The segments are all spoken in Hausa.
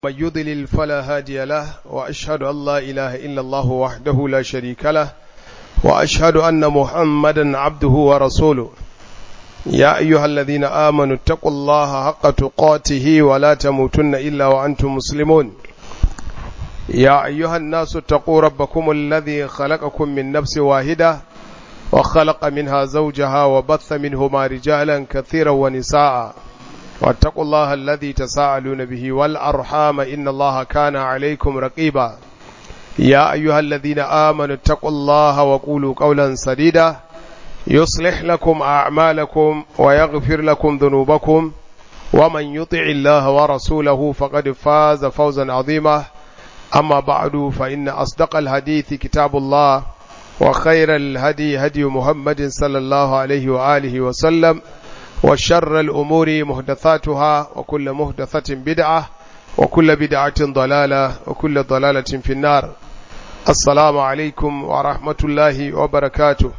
من يضلل فلا هادي له وأشهد أن لا إله إلا الله وحده لا شريك له وأشهد أن محمدا عبده ورسوله يا أيها الذين آمنوا اتقوا الله حق تقاته ولا تموتن إلا وأنتم مسلمون يا أيها الناس اتقوا ربكم الذي خلقكم من نفس واحدة وخلق منها زوجها وبث منهما رجالا كثيرا ونساء واتقوا الله الذي تساءلون به والأرحام إن الله كان عليكم رقيبا يا أيها الذين آمنوا اتقوا الله وقولوا قولا سديدا يصلح لكم أعمالكم ويغفر لكم ذنوبكم ومن يطع الله ورسوله فقد فاز فوزا عظيما أما بعد فإن أصدق الحديث كتاب الله وخير الهدي هدي محمد صلى الله عليه وآله وسلم وشر الأمور محدثاتها وكل محدثة بدعة وكل بدعة ضلالة وكل ضلالة في النار السلام عليكم ورحمة الله وبركاته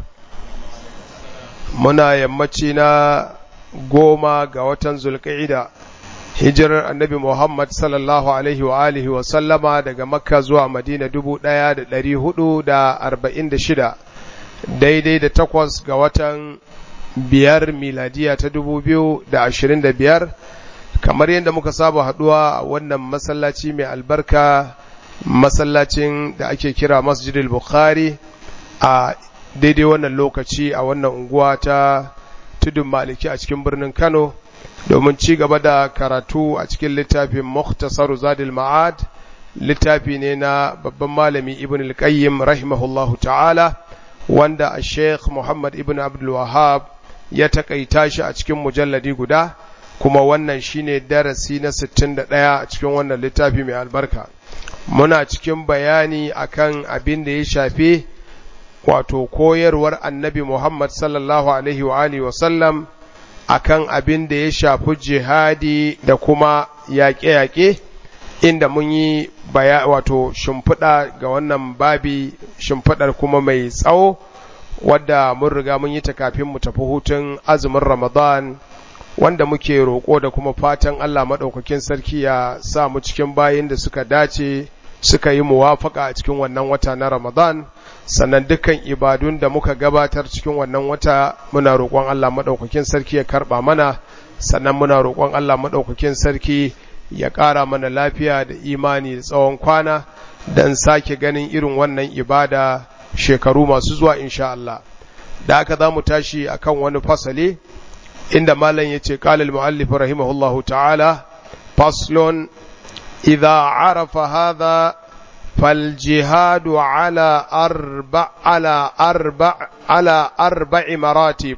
muna yammaci na goma ga watan zulƙa'ida hijirar annabi Muhammad sallallahu alaihi wa alihi wa sallama daga makka zuwa madina dubu ɗaya da ɗari hudu da arba'in da shida daidai da takwas ga watan biyar miladiya ta dubu biyu da ashirin da biyar kamar yadda muka saba haɗuwa a wannan masallaci mai albarka masallacin da ake kira masjidil bukhari a daidai wannan lokaci a wannan unguwa ta tudun maliki a cikin birnin kano domin ci gaba da karatu a cikin littafin muhtasaru zadil ma'ad littafi ne na babban malami ibn al-qayyim rahimahullahu ta'ala wanda a sheikh muhammad ibn abdul wahab ya takaita shi a cikin mujalladi guda kuma wannan shine darasi na 61 a cikin wannan littafi mai albarka muna cikin bayani akan abin da ya shafi wato koyarwar annabi Muhammad sallallahu Alaihi wa Alihi wasallam a kan abin da ya shafi jihadi da kuma yaƙe-yaƙe inda mun yi baya wato shimfiɗa ga wannan babi shimfiɗar kuma mai tsawo wadda mun riga mun yi ta kafin mu tafi hutun azumin Ramadan wanda muke roƙo da kuma fatan Allah maɗaukakin sarki ya sa mu cikin bayin da suka dace suka yi muwafaka a cikin wannan wata na Ramadan sannan dukkan ibadun da muka gabatar cikin wannan wata muna roƙon Allah maɗaukakin sarki ya karɓa mana sannan muna roƙon Allah maɗaukakin sarki ya ƙara mana lafiya da imani da tsawon kwana don sake ganin irin wannan ibada shekaru masu zuwa insha Allah da aka za mu tashi akan wani fasali inda malam ya ce ƙalil mu'allif rahimahullahu ta'ala faslon idza arafa hadha فالجهاد على أربع على أربع على أربع مراتب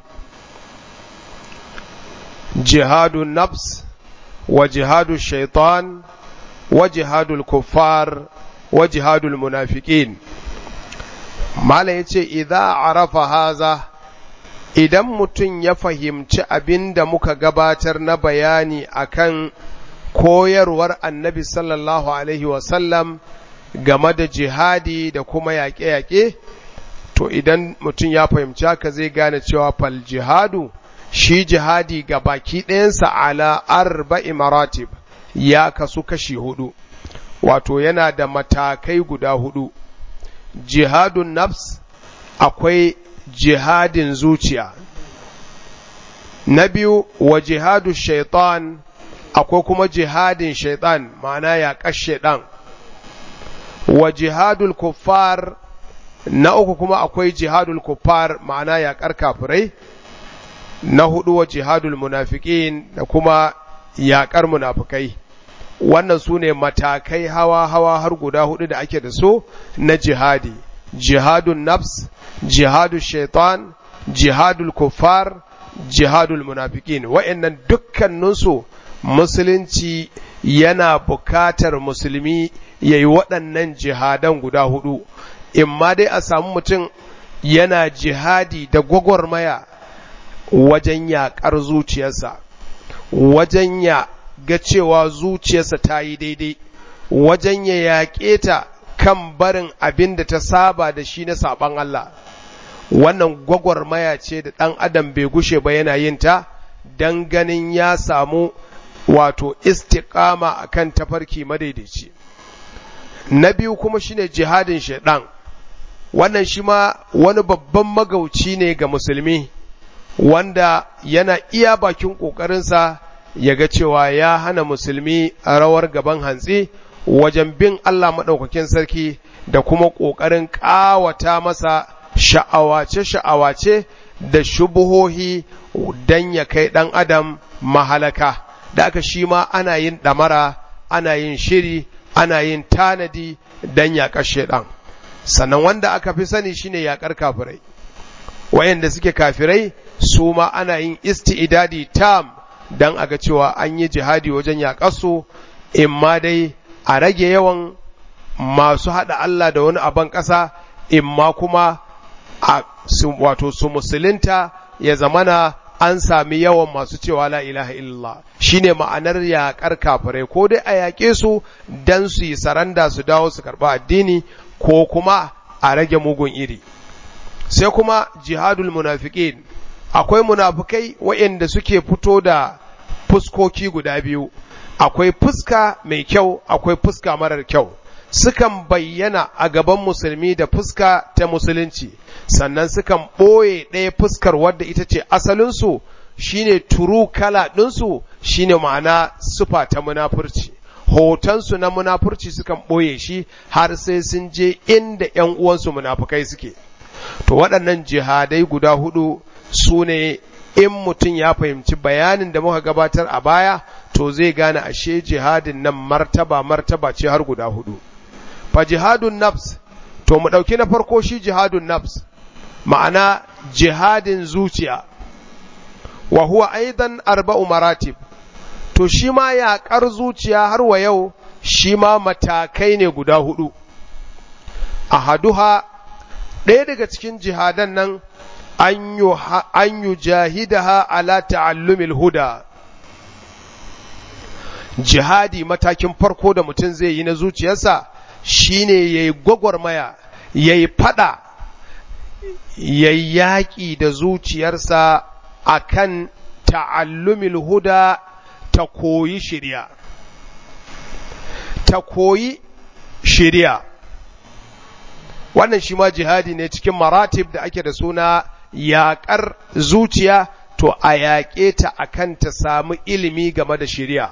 جهاد النفس وجهاد الشيطان وجهاد الكفار وجهاد المنافقين ما yace idza arafa haza idan mutum ya fahimci abin da muka gabatar na bayani akan koyarwar annabi sallallahu alaihi wasallam game da jihadi da kuma yaƙe-yaƙe to idan mutum ya fahimci haka zai gane cewa fal jihadu shi jihadi ga baki ɗayansa ala arba'i maratib ya kasu kashi hudu wato yana da matakai guda hudu jihadun nafs akwai jihadin zuciya na biyu wa jihadu shaitan akwai kuma jihadin shaitan ma'ana yaƙar shaitan wa jihadul kuffar na uku kuma akwai jihadul kuffar ma'ana yaƙar kafirai na hudu wa jihadul munafiqin da kuma yaƙar munafikai wannan su ne matakai hawa-hawa har guda hudu da ake da so na jihadi jihadun nafs jihadul shaitan jihadul kuffar jihadul munafiqin wa'annan dukkaninsu musulunci yana bukatar musulmi ya yi waɗannan jihadan guda hudu, in ma dai a samu mutum yana jihadi da gwagwarmaya wajen yaƙar zuciyarsa, wajen ya ga cewa zuciyarsa ta yi daidai, wajen ya yaƙe ta kan barin abin da ta saba da shi na saɓan Allah. Wannan gwagwarmaya ce da ɗan adam bai gushe ba yana yin ta, don ganin ya samu wato istiqama akan tafarki madaidaici na biyu kuma shine jihadin shaidan wannan shi ma wani babban magauci ne ga musulmi wanda yana iya bakin ƙoƙarinsa ya ga cewa ya hana musulmi a rawar gaban hantsi wajen bin Allah maɗaukakin sarki da kuma ƙoƙarin ƙawata masa sha'awace-sha'awace da shubuhohi don ya kai ɗan adam mahalaka da aka shi ma ana yin ɗamara ana yin shiri ana yin tanadi don yaƙar shaiɗan sannan wanda aka fi sani shine yaƙar kafirai wayanda suke kafirai su ma ana yin isti'idadi tam don a ga cewa an yi jihadi wajen yaƙarsu in ma dai a rage yawan masu haɗa Allah da wani aban ƙasa in ma kuma a wato su musulunta ya zamana an sami yawan masu cewa la ilaha illallah shine ma'anar yaƙar kafirai ko dai a yaƙe su dan su yi saranda su dawo su karɓi addini ko kuma a rage mugun iri sai kuma jihadul munafiqin akwai munafikai waɗanda suke fito da fuskoki guda biyu akwai fuska mai kyau akwai fuska marar kyau sukan bayyana a gaban musulmi da fuska ta musulunci sannan sukan ɓoye ɗaya fuskar wadda ita ce asalinsu shine turu kala ɗinsu shine ma'ana sufa ta munafurci hotonsu na munafurci sukan ɓoye shi har sai sun je inda ‘yan uwansu munafukai suke to waɗannan jihadai guda hudu su ne in mutum ya fahimci bayanin da muka gabatar a baya to zai gane ashe jihadin nan martaba martaba ce har guda hudu fa jihadun nafs to mu ɗauki na farko shi jihadun nafs ma'ana jihadin zuciya wa huwa aidan arba'u maratib to shi ma yaƙar zuciya har wa yau shi ma matakai ne guda hudu ahaduha ɗaya daga cikin jihadan nan an yi jahidaha ala ta'allumil huda jihadi matakin farko da mutum zai yi na zuciyarsa shine ya yi gwagwarmaya ya yi fada ya yi yaƙi da zuciyarsa akan ta'allumil huda ta koyi shirya ta koyi shirya wannan shi ma jihadi ne cikin maratib da ake da suna yaƙar zuciya to a yaƙe ta akan ta samu ilimi game da shirya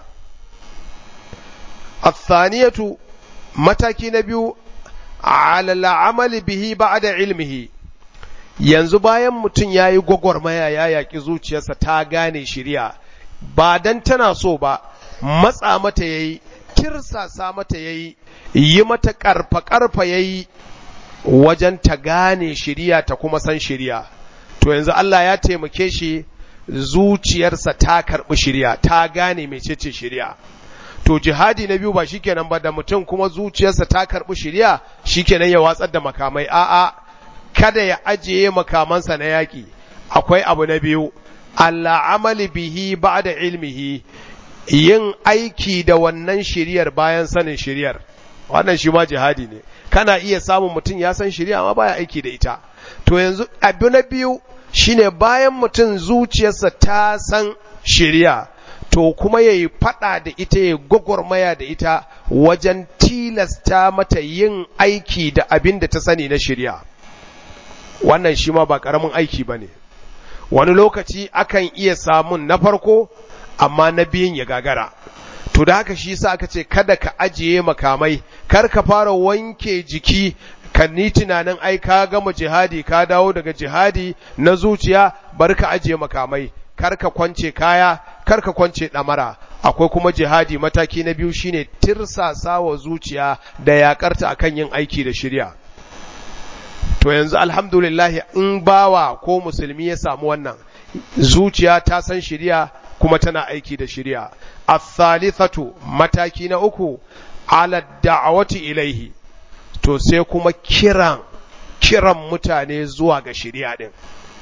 athaniyatu mataki na biyu ala amali bihi ba'da ilmihi yanzu bayan mutum ya yi gwagwarmaya ya yaƙi zuciyarsa ta gane shirya ba dan tana so ba matsa mata yayi tirsasa mata yayi yi mata ƙarfa ƙarfa yayi wajen ta gane shiriya ta kuma san shiriya to yanzu Allah ya taimake shi zuciyarsa ta karɓi shiriya ta gane mecece shiriya to jihadi na biyu ba shikenan ba da mutum kuma zuciyarsa ta karɓi shiriya shikenan ya watsar da makamai a'a kada ya ajiye makamansa na yaƙi akwai abu na biyu Allah amali bihi ba'da ilmihi yin aiki da wannan shiriyar bayan sanin shiriyar wannan shi ma jihadi ne kana iya samun mutum ya san shari'a amma baya aiki da ita to yanzu abu na biyu shine bayan mutum zuciyarsa ta san shari'a to kuma ya yi faɗa da ita ya gwagwarmaya da ita wajen tilasta mata yin aiki da abin da ta sani na shari'a wannan shi ma ba ƙaramin aiki ba ne wani lokaci akan iya samun na farko amma na biyun ya gagara to da haka shi sa aka ce kada ka ajiye makamai kar ka fara wanke jiki ka ni tunanin ai ka gama jihadi ka dawo daga jihadi na zuciya bar ka ajiye makamai kar ka kwance kaya kar ka kwance ɗamara akwai kuma jihadi mataki na biyu shine tirsasa wa zuciya da yakarta akan yin aiki da shirya to yanzu alhamdulillah in bawa ko musulmi ya samu wannan zuciya ta san shirya kuma tana aiki da shirya الثالثة mataki na uku ala da'awati ilaihi to sai kuma kiran kiran mutane zuwa ga shari'a din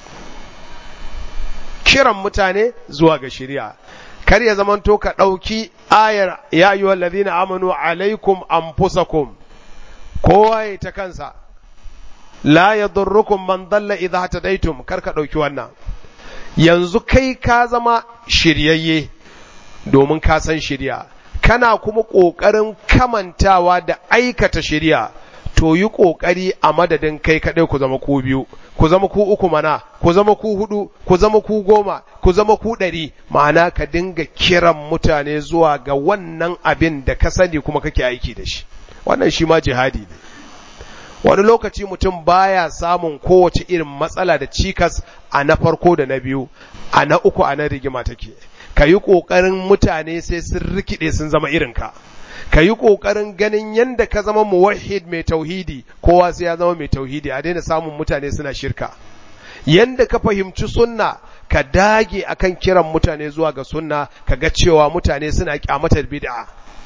kiran mutane zuwa ga shari'a kar ya zamanto ka ɗauki ayar ya ayyuhal ladina amanu alaikum anfusakum kowa ya ta kansa la yadurrukum man dalla idha hatadaitum kar ka ɗauki wannan yanzu kai ka zama shiryayye domin ka san shirya kana kuma ƙoƙarin kamantawa da aikata shirya to yi ƙoƙari a madadin kai kaɗai ku zama ku biyu ku zama ku uku mana ku zama ku hudu ku zama ku goma ku zama ku ɗari ma'ana ka dinga kiran mutane zuwa ga wannan abin da ka sani kuma kake aiki da shi wannan shi ma jihadi ne wani lokaci mutum baya samun kowace irin matsala da cikas a na farko da na biyu a na uku a na rigima take ka yi ƙoƙarin mutane sai sun rikide sun zama irinka ka yi ƙoƙarin ganin yadda ka zama muwahid mai tauhidi kowa sai ya zama mai tauhidi a daina samun mutane suna shirka yadda ka fahimci sunna ka dage akan kiran mutane zuwa ga sunna ka ga cewa mutane suna kyamatar bid'a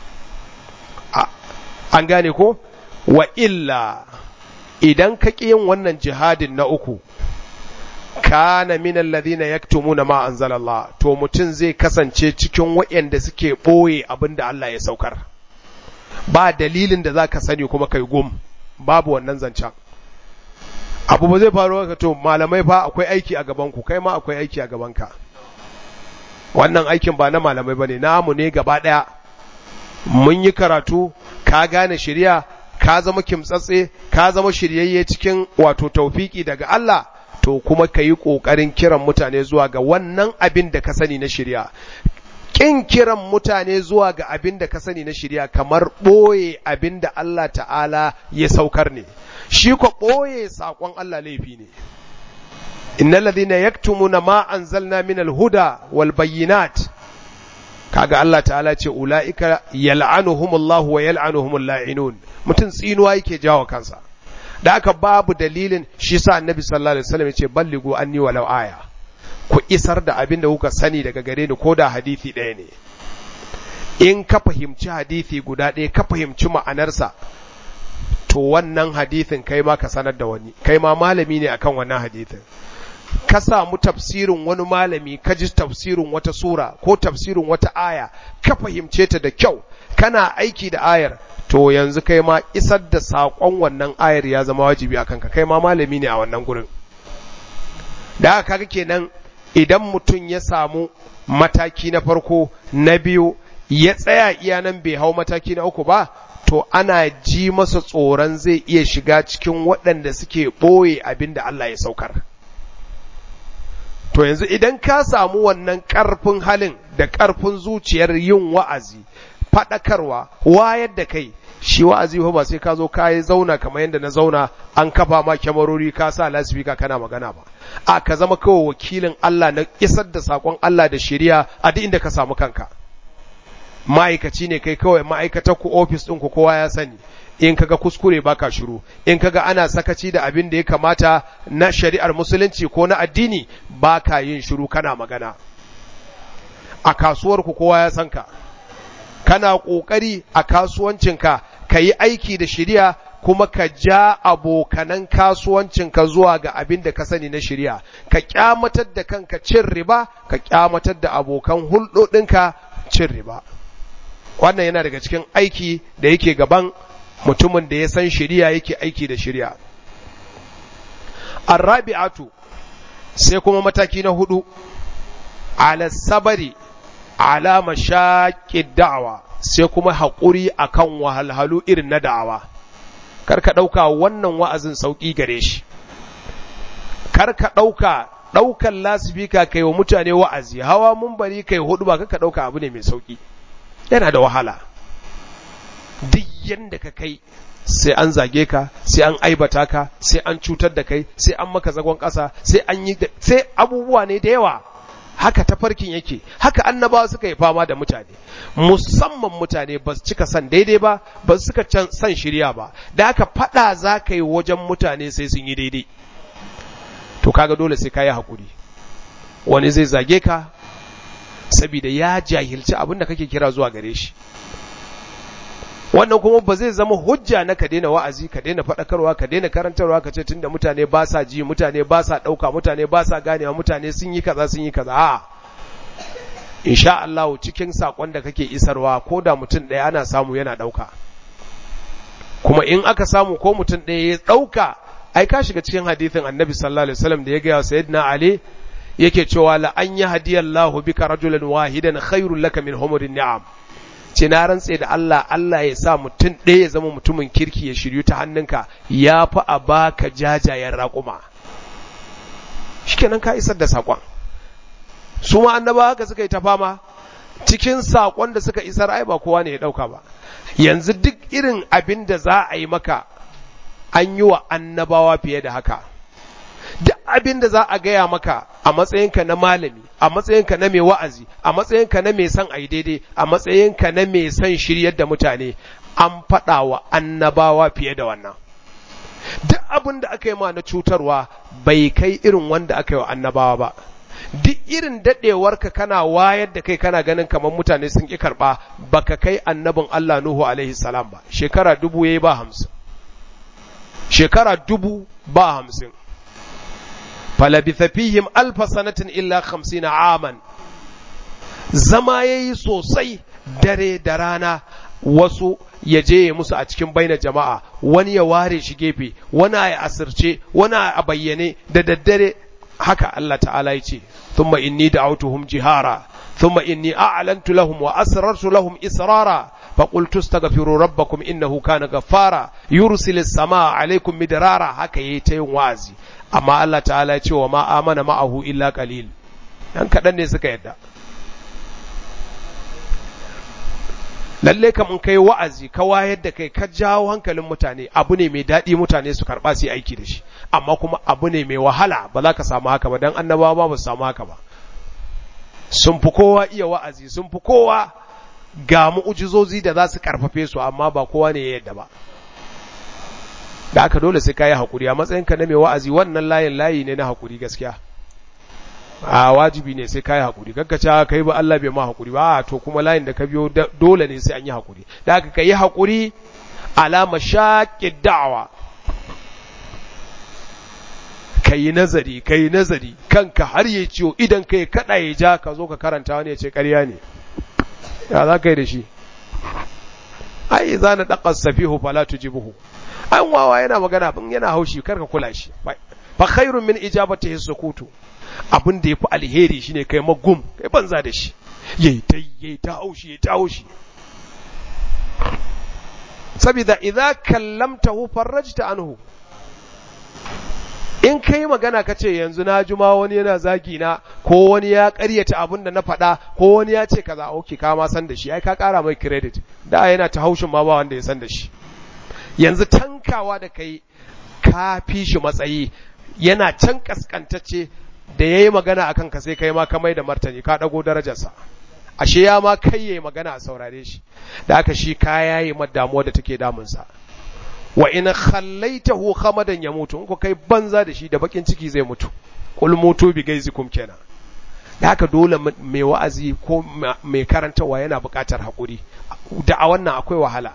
an gane ko wa illa idan ka ƙi yin wannan jihadin na uku kana min alladhina yaktumuna ma anzalallah to mutum zai kasance cikin waɗanda suke ɓoye abinda Allah ya saukar ba dalilin da zaka sani kuma kai gum babu wannan zancen abu ba zai faru ka to malamai fa akwai aiki a gaban ku kai ma akwai aiki a gaban ka wannan aikin ba na malamai bane namu ne gaba daya mun yi karatu ka gane shari'a ka zama kimtsatse ka zama shiryayye cikin wato taufiki daga Allah to kuma ka yi ƙoƙarin kiran mutane zuwa ga wannan abin da ka sani na shirya ƙin kiran mutane zuwa ga abin da ka sani na shirya kamar ɓoye abin da Allah ta'ala ya saukar ne shi ko ɓoye saƙon Allah laifi ne innal ladhina yaktumuna ma anzalna min al-huda wal bayyinat kaga Allah ta'ala ce ulaika yal'anuhumullahu wa yal'anuhumul la'inun mutum tsinuwa yake jawo kansa da aka babu dalilin shi sa annabi sallallahu alaihi wasallam yace balligu anni walau aya ku isar da abin da kuka sani daga gare ni ko da hadisi ɗaya ne in ka fahimci hadisi guda ɗaya ka fahimci ma'anarsa to wannan hadisin kai ma ka sanar da wani kai ma malami ne akan wannan hadisin ka samu tafsirin wani malami ka ji tafsirin wata sura ko tafsirin wata aya ka fahimce ta da kyau kana aiki da ayar to yanzu kai ma isar da saƙon wannan ayar ya zama wajibi a kanka kai ma malami ne a wannan gurin da haka kaga kenan idan mutum ya samu mataki na farko na biyu ya tsaya iya nan bai hau mataki na uku ba to ana ji masa tsoron zai iya shiga cikin waɗanda suke ɓoye abin da Allah ya saukar to yanzu idan ka samu wannan ƙarfin halin da ƙarfin zuciyar yin wa'azi faɗakarwa wayar da kai shi wa'azi ba sai ka zo ka yi zauna kamar yadda na zauna an kafa ma kyamarori ka sa lasifika kana magana ba a ka zama kawai wakilin Allah na isar da saƙon Allah da shari'a a duk inda ka samu kanka ma'aikaci ne kai kawai ma'aikatar ku ofis ɗin ku kowa ya sani in kaga kuskure baka shiru in kaga ana sakaci da abin da ya kamata na shari'ar musulunci ko na addini baka yin shiru kana magana a kasuwar ku kowa ya san ka kana ƙoƙari a kasuwancinka ka yi aiki da shirya kuma ka ja abokanan kasuwancinka zuwa ga abin da ka sani na shirya ka kyamatar da kanka cin riba ka kyamatar da abokan hulɗoɗinka cin riba wannan yana daga cikin aiki da yake gaban mutumin da ya san shirya yake aiki da shirya arrabi'atu sai kuma mataki na hudu ala sabari ala mashaƙi da'awa sai kuma haƙuri akan wahalhalu irin na da'awa kar ka ɗauka wannan wa'azin sauƙi gare shi kar ka ɗauka ɗaukan lasifika kai wa mutane wa'azi hawa mun bari kai hudu ba ka ɗauka abu ne mai sauƙi yana da wahala duk yanda ka kai sai an zage ka sai an aibata ka sai an cutar da kai sai an maka zagon ƙasa sai an yi sai abubuwa ne da yawa haka tafarkin yake haka annabawa suka yi fama da mutane musamman mutane ba su cika san daidai ba ba su suka san shirya ba da haka fada za ka yi wajen mutane sai sun yi daidai to kaga dole sai ka yi haƙuri wani zai zage ka saboda ya jahilci abin da kake kira zuwa gare shi wannan kuma ba zai zama hujja na ka daina wa'azi ka daina faɗakarwa ka daina karantarwa ka ce tunda mutane ba sa ji mutane ba sa ɗauka mutane ba sa ganewa mutane sun yi kaza sun yi kaza a insha Allah cikin sakon da kake isarwa ko da mutum ɗaya ana samu yana ɗauka kuma in aka samu ko mutum ɗaya ya ɗauka ai ka shiga cikin hadithin annabi sallallahu alaihi wasallam da ya gaya wa sayyidina ali yake cewa la an yahdiyallahu bika rajulan wahidan khairul laka min humurin ni'am ce na rantse da Allah Allah ya sa mutum ɗaya ya zama mutumin kirki ya shiryu ta hannunka ya fi a baka jajayen raƙuma shikenan ka isar da saƙon su ma annaba haka suka yi ta fama cikin saƙon da suka isar ai ba kowa ne ya ɗauka ba yanzu duk irin abin da za a yi maka an yi wa annabawa fiye da haka duk abin da za a gaya maka a matsayinka na malami a matsayinka na mai wa'azi a matsayinka na mai son ai daidai a matsayinka na mai son shiryar da mutane an faɗa wa annabawa fiye da wannan duk abin da aka yi ma na cutarwa bai kai irin wanda aka yi wa annabawa ba duk irin daɗewarka kana wayar da kai kana ganin kamar mutane sun ƙi karɓa baka kai annabin Allah Nuhu alaihi salam ba shekara dubu yayi ba hamsin shekara dubu ba hamsin falabitha fihim alfa sanatin illa hamsina aman zama yayi sosai dare da rana wasu ya je ya musu a cikin baina jama'a wani ya ware shi gefe wani a asirce wani a bayyane da daddare haka Allah ta'ala ya ce thumma inni da'awtuhum jihara thumma inni a'lantu lahum wa asrartu lahum israra فقلت استغفروا ربكم إنه كان غفارا يرسل السماء عليكم مدرارا haka yayi ta yin wa'azi amma Allah ta'ala ya ce wa ma amana ma'ahu illa qalil dan kadan ne suka yadda lalle kam in kai wa'azi ka wayar da kai ka jawo hankalin mutane abu ne mai daɗi mutane su karɓa su yi aiki da shi amma kuma abu ne mai wahala ba za ka samu haka ba dan annabawa ba su samu haka ba sun fi kowa iya wa'azi sun fi kowa ga mu'ujizozi da za su karfafe su amma ba kowa ne ya yadda ba da aka dole sai ka yi haƙuri a matsayinka na mai wa'azi wannan layin layi ne na haƙuri gaskiya a wajibi ne sai ka yi haƙuri gaggaca ka yi ba Allah bai ma haƙuri ba to kuma layin da ka biyo dole ne sai an yi haƙuri da aka ka yi haƙuri alama shaƙi da'awa ka yi nazari ka yi nazari kanka har ya ciwo idan ka yi kaɗa ya ja ka zo ka karanta wani ya ce ƙarya ne ya za ka yi da shi ai za na ɗaƙar safihu fala tujibuhu an wawa yana magana bin yana haushi karka kula shi fa khairun min ijabati sukutu abin da yafi alheri shine kai magum kai banza da shi yayi ta yayi ta haushi yayi ta haushi saboda idza kallamtahu farajta anhu in kai magana ka ce yanzu na juma wani yana zagi na ko wani ya karyata abin da na faɗa ko wani ya ce kaza oke ka ma san da shi ai ka ƙara mai credit da yana ta haushin ma ba wanda ya san da shi yanzu tankawa da kai ka fi shi matsayi yana can kaskantacce da ya yi magana a kanka sai kai ma ka mai da martani ka ɗago darajarsa ashe ya ma kai ya yi magana a saurare shi da aka shi kaya yi damuwa da take damunsa wa in khallaitahu khamadan ya mutu in ko kai banza da shi da bakin ciki zai mutu kul mutu bi gaizikum kenan da haka dole mai wa'azi ko mai karantawa yana buƙatar haƙuri da a wannan akwai wahala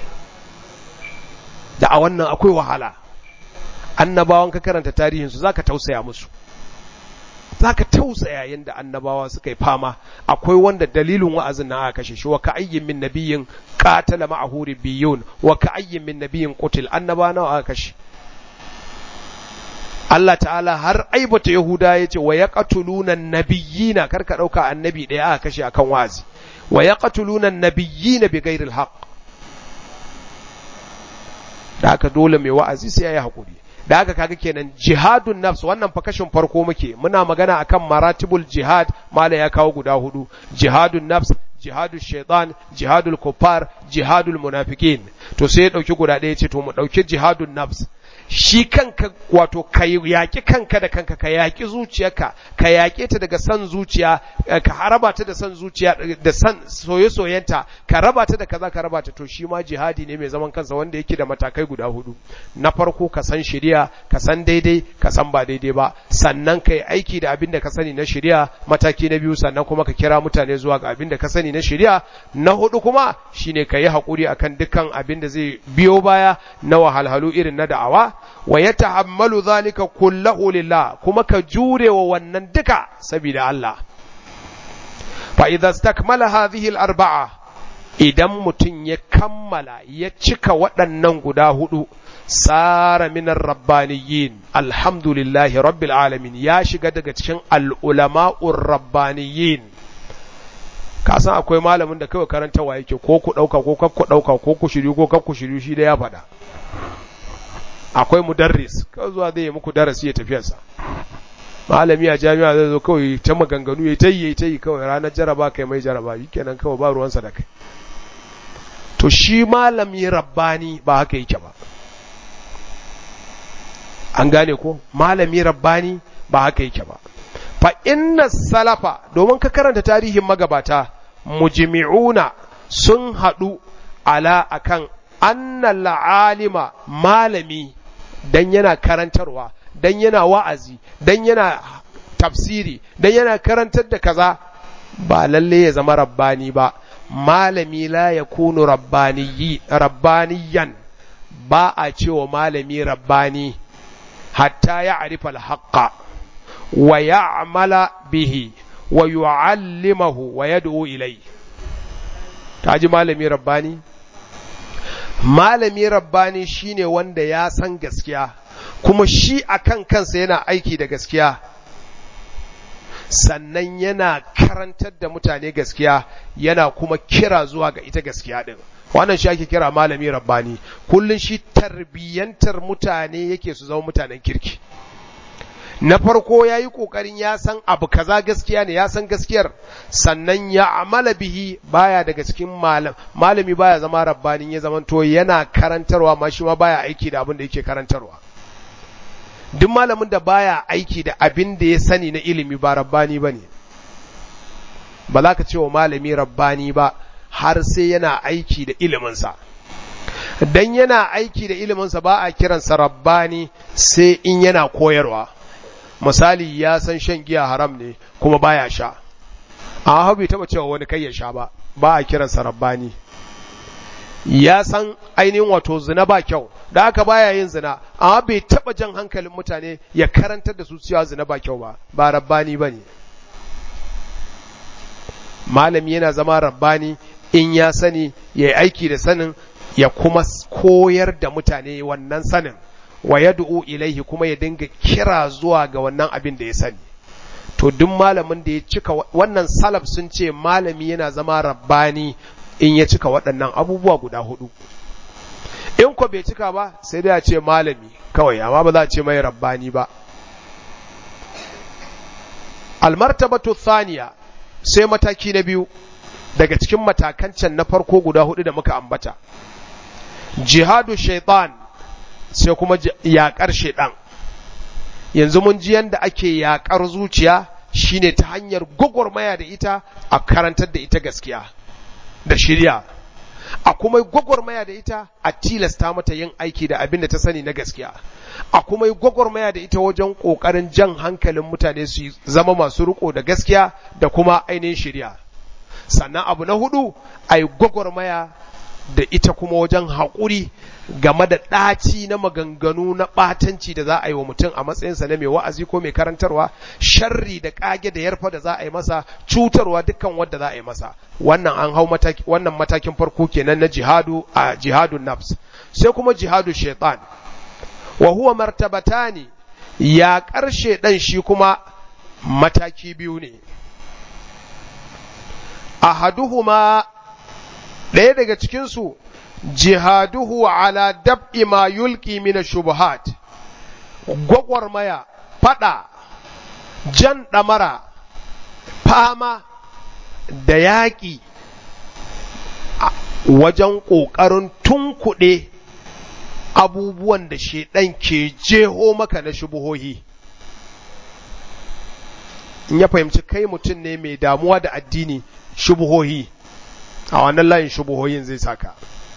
da a wannan akwai wahala annabawan ka karanta tarihinsu zaka tausaya musu zaka tausaya yanda annabawa suka yi fama akwai wanda dalilin wa'azin na aka kashe shi wa ka ayyin min nabiyyin qatala ma'ahu biyun wa ka ayyin min nabiyyin qutil annaba nawa aka kashe Allah ta'ala har aibata Yahuda ya ce wa yaqtuluna nabiyina karka dauka annabi daya aka kashe akan wa'azi wa yaqtuluna nabiyina bighairi alhaq da haka dole mai wa'azi sai yayi hakuri da haka kaga kenan jihadun nafs wannan fa kashin farko muke muna magana akan maratibul jihad mala ya kawo guda hudu jihadun nafs jihadul shaitan jihadul kuffar jihadul munafikin to sai ya dauki guda ɗaya ce to mu dauki jihadun nafs shi kanka wato ka yaƙi kanka da kanka ka yaƙi zuciyarka ka yaƙe ta daga san zuciya ka raba ta da san zuciya da san soye-soyenta ka raba ta da kaza ka raba ta to shi ma jihadi ne mai zaman kansa wanda yake da matakai guda hudu na farko ka san shari'a ka san daidai ka san ba daidai ba sannan ka yi aiki da abin da ka sani na shari'a mataki na biyu sannan kuma ka kira mutane zuwa ga abin da ka sani na shari'a na hudu kuma shine ka yi haƙuri akan dukkan abin da zai biyo baya na wahalhalu irin na da'awa wa ya ta'ammalu zalika kullahu lillah kuma ka jure wa wannan duka saboda Allah fa idza istakmala hadhihi al-arba'a idan mutum ya kammala ya cika waɗannan guda hudu sara minar rabbaniyin alhamdulillahi rabbil alamin ya shiga daga cikin al'ulama'ur rabbaniyin ka san akwai malamin da kawai karantawa yake ko ku ɗauka ko kaf ku ɗauka ko ku shiryu ko kaf ku shiryu shi da ya faɗa akwai mudarris kawai zuwa zai yi muku darasi ya tafiyarsa malami a jami'a zai zo kawai ta maganganu ya tayi ya tayi kawai ranar jaraba kai mai jaraba kenan kawai ba ruwansa da kai to shi malami rabbani ba haka yake ba an gane ko malami rabbani ba haka yake ba fa inna salafa domin ka karanta tarihin magabata mujmi'una sun haɗu ala akan annal alima malami dan yana karantarwa dan yana wa'azi dan yana tafsiri dan yana karantar da kaza ba lalle ya zama rabbani ba malami la yakunu rabbaniyi rabbaniyan ba a cewa malami rabbani hatta ya arifa alhaqqa wa ya'mala bihi wa yu'allimahu wa yad'u ilai ji malami rabbani malami rabbani shine wanda ya san gaskiya kuma shi akan kansa yana aiki da gaskiya sannan yana karantar da mutane gaskiya yana kuma kira zuwa ga ita gaskiya din wannan shi ake kira malami rabbani kullun shi tarbiyyantar mutane yake su zama mutanen kirki na farko ya yi ƙoƙarin ya san abu kaza gaskiya ne ya san gaskiyar sannan ya amala bihi baya daga cikin malam malami baya zama rabbanin ya zama to yana karantarwa ma shi ma baya aiki da abin da yake karantarwa duk malamin da baya aiki da abin da ya sani na ilimi ba rabbani ba ne ba za ka ce wa malami rabbani ba har sai yana aiki da iliminsa dan yana aiki da iliminsa ba a kiransa rabbani sai in yana koyarwa misali ya san shan giya haram ne kuma baya sha a hau bai taba cewa wani kai ya sha ba ba a kiransa rabbani ya san ainihin wato zina ba kyau da aka baya yin zina amma bai taba jan hankalin mutane ya karantar da su cewa zina ba kyau ba ba rabbani ba ne malami yana zama rabbani in ya sani ya yi aiki da sanin ya kuma koyar da mutane wannan sanin wa yad'u ilaihi kuma ya dinga kira zuwa ga wannan abin da ya sani to duk malamin da ya cika wannan salaf sun ce malami yana zama rabbani in ya cika waɗannan abubuwa guda hudu in ko bai cika ba sai dai a ce malami kawai amma ba za a ce mai rabbani ba almartabatu thaniya sai mataki na biyu daga cikin matakan can na farko guda hudu da muka ambata jihadu shaitan sai kuma yaƙar shaitan yanzu mun ji yanda ake yaƙar zuciya shine ta hanyar gwagwarmaya da ita a karantar da ita gaskiya da shirya a kuma gwagwarmaya da ita a tilasta mata yin aiki da abin da ta sani na gaskiya a kuma gwagwarmaya da ita wajen ƙoƙarin jan hankalin mutane su zama masu riko da gaskiya da kuma ainihin shirya sannan abu na hudu a yi gwagwarmaya da ita kuma wajen haƙuri game da ɗaci na maganganu na ɓatanci da za a yi wa mutum a matsayinsa na mai wa'azi ko mai karantarwa sharri da ƙage da yarfa da za a yi masa cutarwa dukkan wadda za a yi masa wannan an hau mataki wannan matakin farko kenan na jihadu a jihadun nafs sai kuma jihadu shaitan wa huwa martabatani ya ƙarshe ɗan shi kuma mataki biyu ne ahaduhuma ɗaya daga cikinsu jihaduhu ala dab'i ma yulki mina shubuhat gwagwarmaya fada jan ɗamara fama da yaƙi wajen ƙoƙarin tunkuɗe abubuwan da shaiɗan ke jeho maka na shubuhohi in ya fahimci kai mutum ne mai damuwa da addini shubuhohi a wannan layin shubuhoyin zai saka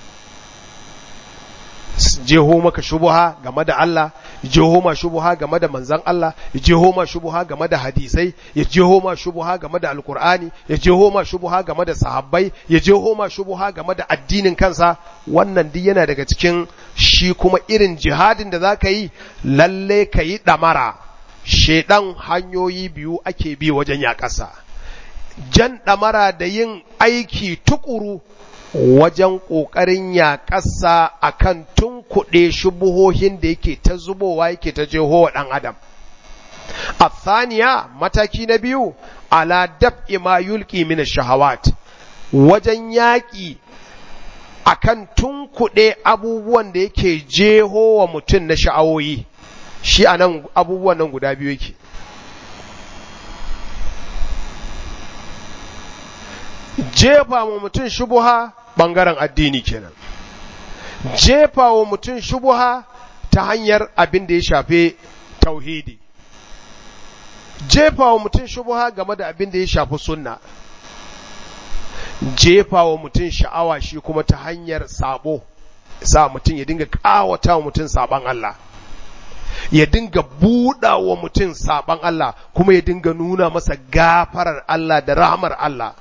jeho maka shubuha game da Allah jeho ma shubuha game da manzan Allah ya jeho ma shubuha game da hadisai ya jeho ma shubuha game da alkur'ani ya jeho ma shubuha game da sahabbai ya jeho ma shubuha game da addinin kansa wannan duk yana daga cikin shi kuma irin jihadin da zaka yi lalle ka yi damara shedan hanyoyi biyu ake bi wajen yaƙasa jan ɗamara da yin aiki tukuru wajen ƙoƙarin yaƙasa a kan tunkuɗe shubuhohin da yake ta zubowa yake ta jeho wa ɗan adam. A thaniya mataki na biyu, ala daf'i ma yulki min shahawat wajen yaƙi a kan tunkuɗe abubuwan da yake jeho wa mutum na sha'awoyi, shi a nan abubuwan nan guda biyu yake. Jefa wa mutum shubuha ɓangaren addini kenan jefa wa mutum shubuha ta hanyar abin da ya shafe tauhidi jefa wa mutum shubuha game da abin da ya shafi sunna jefa wa mutum sha'awa shi kuma ta hanyar sabo sa mutum ya dinga kawata wa mutum saban Allah ya dinga buɗa wa mutum saban Allah kuma ya dinga nuna masa gafarar Allah da rahmar Allah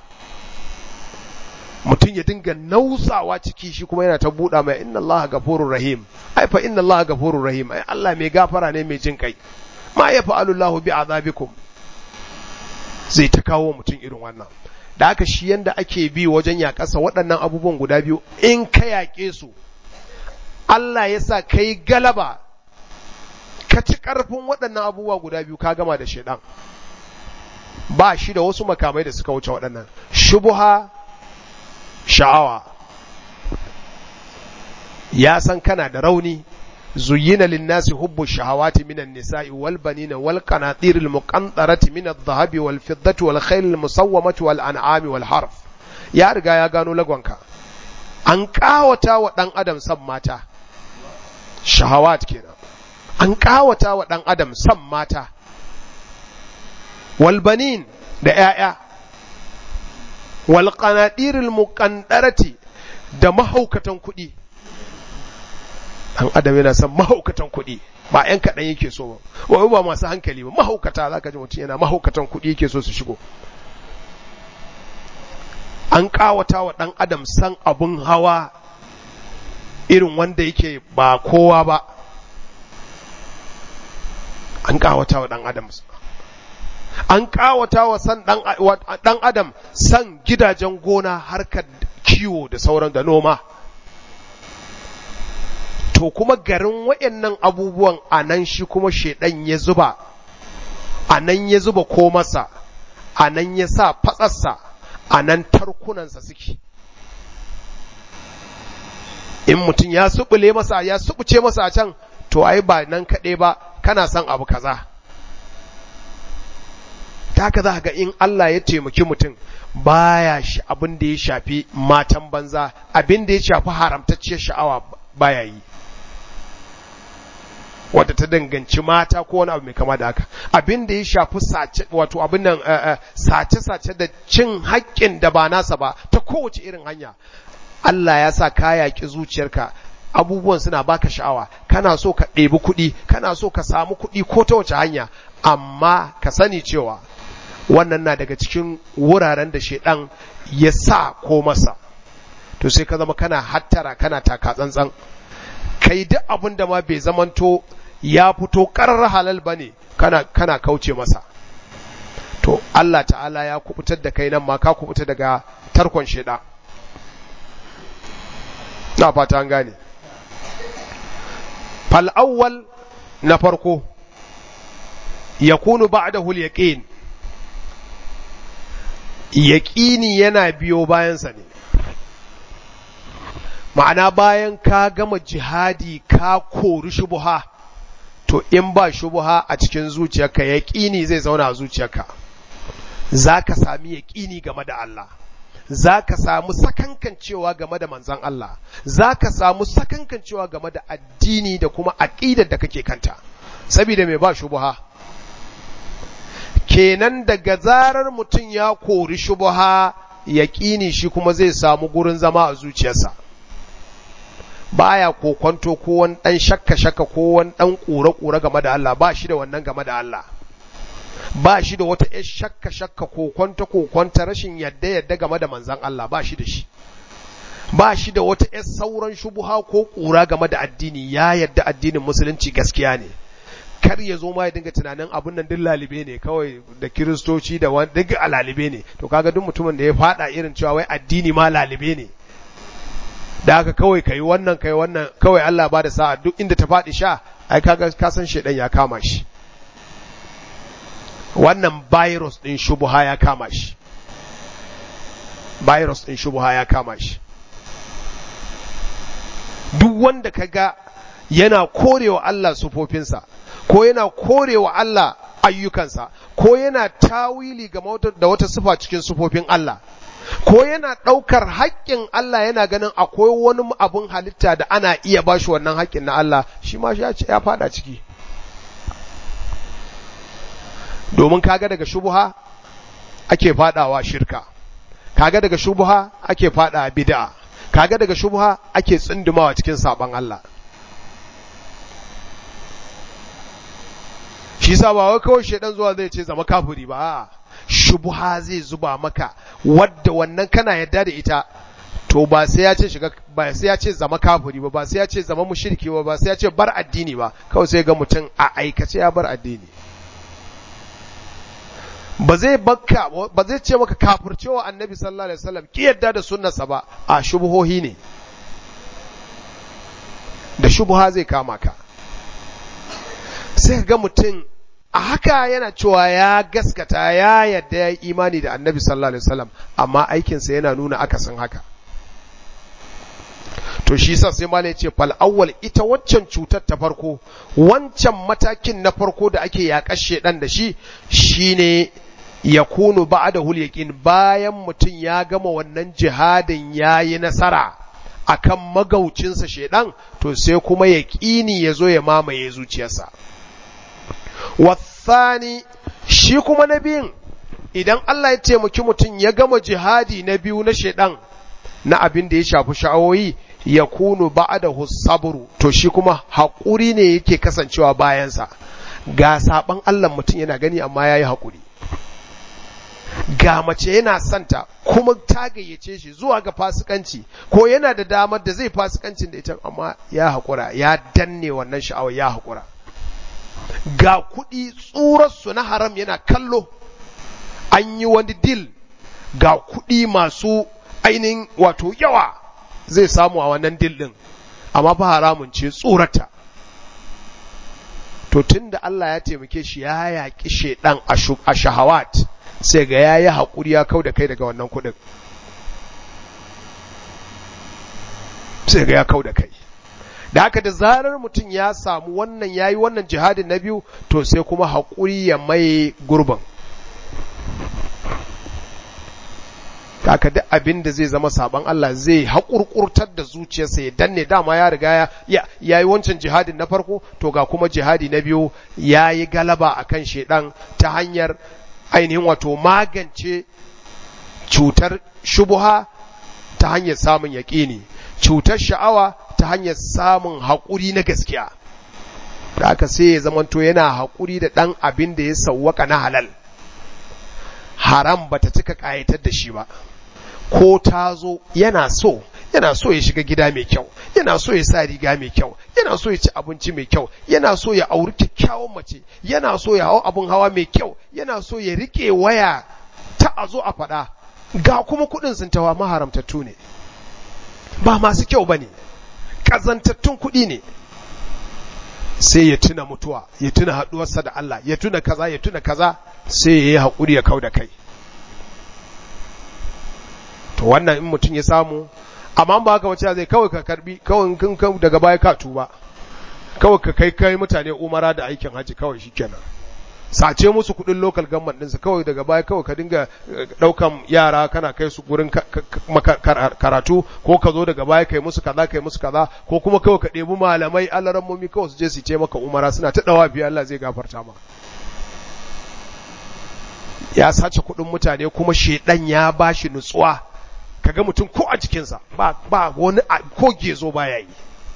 mutum ya dinga nausawa ciki shi kuma yana ta buɗa mai inna Allah gafurur rahim ai fa inna Allah gafurur rahim ai Allah mai gafara ne mai jin kai ma ya fa'alu Allah bi azabikum zai ta kawo mutum irin wannan da haka shi yanda ake bi wajen yaƙasa waɗannan abubuwan guda biyu in ka yaƙe su Allah ya sa kai galaba ka ci ƙarfin waɗannan abubuwa guda biyu ka gama da shaidan ba shi da wasu makamai da suka wuce waɗannan shubuha sha'awa ya san kana da rauni zuyina linnasi hubbu shahawati minan nisa'i wal banina wal qanatir al muqantarati min adh-dhahabi wal fiddati wal khayl al musawwamati wal an'ami wal harf ya riga ya gano lagonka an kawata wa dan adam san mata shahawat kenan an kawata wa dan adam san mata wal banin da 'ya'ya wal qanadiril muqandarati da mahaukatan kuɗi dan adam yana son mahaukatan kuɗi ba ƴan kaɗan yake so ba wai ba masu hankali ba mahaukata zaka ji mutum yana mahaukatan kuɗi yake so su shigo an ƙawata wa ɗan adam san abun hawa irin wanda yake ba kowa ba an ƙawata wa ɗan adam an ƙawata wa san ɗan adam san gidajen gona harkar kiwo da sauran da noma to kuma garin waɗannan abubuwan a nan shi kuma shaidan ya zuba a nan ya zuba ko masa a nan ya sa fatsarsa a nan tarkunansa suke in mutum ya subule masa ya subuce masa a can to ai ba nan kaɗai ba kana son abu kaza ta haka za ga in Allah ya taimaki mutum baya shi abin da ya shafi matan banza abin da ya shafi haramtacciyar sha'awa baya yi wadda ta danganci mata ko wani abu mai kama da haka abin da ya shafi sace wato abin nan sace sace da cin haƙƙin da ba nasa ba ta kowace irin hanya Allah ya sa ka yaƙi zuciyarka abubuwan suna baka sha'awa kana so ka ɗebi kuɗi kana so ka samu kuɗi ko ta wace hanya amma ka sani cewa wannan na daga cikin wuraren da shaidan ya sa ko masa to sai ka zama kana hattara kana taka tsantsan kai duk abin da ma bai zamanto ya fito karar halal bane kana kana kauce masa to Allah ta'ala ya kubutar da kai nan ma ka kubuta daga tarkon shaidan na fata an gane fal awwal na farko yakunu ba'dahu al-yaqin yaƙini yana biyo bayansa ne ma'ana bayan ka gama jihadi ka kori shubuha to in ba shubuha a cikin zuciyarka yaƙini zai zauna a zuciyarka za ka sami yaƙini game da Allah za ka samu sakankancewa game da manzan Allah za ka samu sakankancewa game da addini da kuma aƙidar da kake kanta saboda mai ba shubuha kenan daga zarar mutum ya kori shubuha yaƙini shi kuma zai samu gurin zama a zuciyarsa baya kokonto ko wani ɗan shakka-shakka ko wani ɗan ƙura-ƙura game da Allah ba shi da wannan game da Allah ba shi da wata ‘yar shakka-shakka kokonta-kokonta rashin yadda-yadda game da manzan Allah ba shi da shi ba shi da wata ‘yar sauran shubuha ko ƙura game da addini ya yadda addinin musulunci gaskiya ne kar ya zo ma ya dinga tunanin abun nan duk lalibe ne kawai da kiristoci da wani duk a lalibe ne to kaga duk mutumin da ya fada irin cewa wai addini ma lalibe ne da haka kawai kai wannan kai wannan kawai Allah ba da sa'a duk inda ta faɗi sha ai kaga ka san shedan ya kama shi wannan virus din shubuha ya kama shi virus din shubuha ya kama shi duk wanda kaga yana korewa Allah sufofinsa ko yana korewa Allah ayyukansa ko yana tawili ga da wata sifa cikin sufofin Allah ko yana ɗaukar haƙƙin Allah yana ganin akwai wani abun halitta da ana iya ba shi wannan haƙƙin na Allah shi ma ya ya fada ciki domin kaga daga shubuha ake fadawa shirka kaga daga shubuha ake fada bid'a kaga daga shubuha ake tsundumawa cikin saban Allah shi sa ba wai kawai shedan zuwa zai ce zama kafiri ba shubuha zai zuba maka wadda wannan kana yadda da ita to ba sai ya ce shiga ba sai ya ce zama kafiri ba ba sai ya ce zama mushriki ba ba sai ya ce bar addini ba kawai sai ga mutum a aikace ya bar addini ba zai bakka ba zai ce maka kafircewa annabi sallallahu alaihi wasallam ki yadda da sunnarsa ba a shubuhohi ne da shubuha zai kama ka sai ga mutum a haka yana cewa ya gaskata ya yadda ya yi imani da annabi sallallahu alaihi wasallam amma aikinsa yana nuna akasin haka to shi sa sai malai ce fal awwal ita waccan cutar ta farko wancan matakin na farko da ake yaƙar shedan da shi shine yakunu ba'dahu yaqin bayan mutum ya gama wannan jihadin yayi nasara akan magaucinsa shedan to sai kuma yaqini yazo ya mamaye zuciyarsa wasani shi kuma na biyun idan Allah ya taimaki mutum ya gama jihadi na biyu na shedan na abin da ya shafi sha'awoyi ya kunu ba'dahu sabru to shi kuma haƙuri ne yake kasancewa bayansa ga saban Allah mutum yana gani amma yayi haƙuri ga mace yana santa kuma ta gayyace shi zuwa ga fasikanci ko yana da damar da zai fasikancin da ita amma ya haƙura ya danne wannan sha'awa ya haƙura ga kuɗi tsurarsu na haram yana kallo an yi wani dil ga kuɗi masu ainihin wato yawa zai samu a wannan dil ɗin amma fa haramun ce tsorata to tun da Allah ya taimake shi ya yaƙi shaidan a shahawat sai ga ya yi haƙuri ya kau da kai daga wannan kuɗin sai ga ya kau da kai da haka da zarar mutum ya samu wannan ya yi wannan jihadin na biyu to sai kuma haƙuri ya mai gurbin haka duk abin da zai zama saban Allah zai haƙurƙurtar da zuciyarsa ya danne dama ya riga ya ya yi wancan jihadin na farko to ga kuma jihadi na biyu ya yi galaba a kan shaidan ta hanyar ainihin wato magance cutar shubuha ta hanyar samun yaƙini cutar sha'awa ta hanyar samun haƙuri na gaskiya da aka sai ya zamanto yana haƙuri da ɗan abin da ya sauwaka na halal haram bata cika ƙayatar da shi ba ko ta zo yana so yana so ya shiga gida mai kyau yana so ya sa riga mai kyau yana so ya ci abinci mai kyau yana so ya auri kyakkyawan mace yana so ya hau abin hawa mai kyau yana so ya rike waya ta a zo a faɗa ga kuma kuɗin sun tawa maharamtattu ne ba masu kyau ba ne ƙazantattun kuɗi ne sai ya tuna mutuwa ya tuna haɗuwarsa da Allah ya tuna kaza ya tuna kaza sai ya yi haƙuri ya kau da kai to wannan in mutum ya samu amma ba haka wace zai kawai ka karbi kawai kin daga baya ka tuba kawai ka kai kai mutane umara da aikin haji kawai shikenan sace musu kudin local government ɗinsu kawai daga baya kawai ka dinga ɗaukan yara kana kai su gurin karatu ko ka zo daga baya kai musu kaza kai musu kaza ko kuma kawai ka ɗebi malamai alarammomi kawai su je su ce maka umara suna ta ɗawa biya Allah zai gafarta ma ya sace kudin mutane kuma shedan ya bashi nutsuwa kaga mutum ko a jikinsa ba ba wani ko gezo baya yi